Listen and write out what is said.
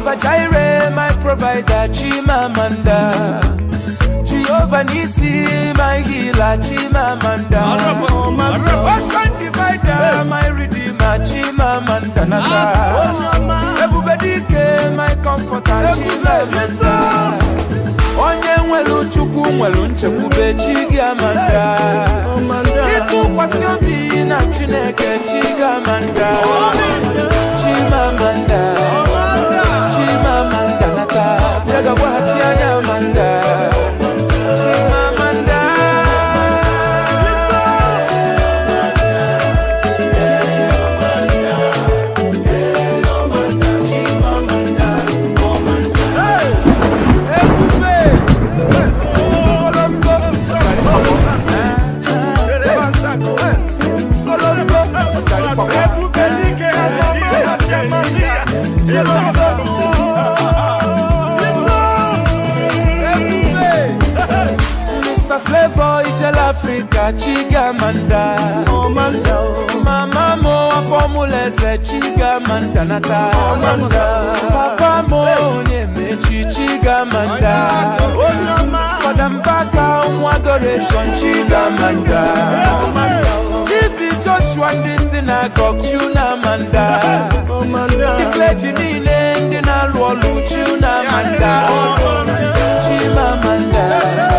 Jehovah Jireh, my provider, Chimamanda. Jehovah Nisi, my healer, Chimamanda. Ocean divider, my redeemer, Chimamanda. Everybody came, my comforter, Chimamanda. Onye nwere Chukwu nwere nchekwube Chigamanda. Ịtụkwasị obi na Chineke Chigamanda. Chimamanda. Chimamanda nata. Bịaga gwaghachi anya Amanda. Chimamanda. Ebube. Mr. Flavor Ijel Africa Chigamanda Mama mo formula eze Chigamanda nata Papa mo onyemechi Chigamanda Fadambaka nwa adoration Chigamanda TB Joshua ndị synagogue Chunamanda Ikleji niile ndị na-alụ ọlụ Chunamanda Chimamanda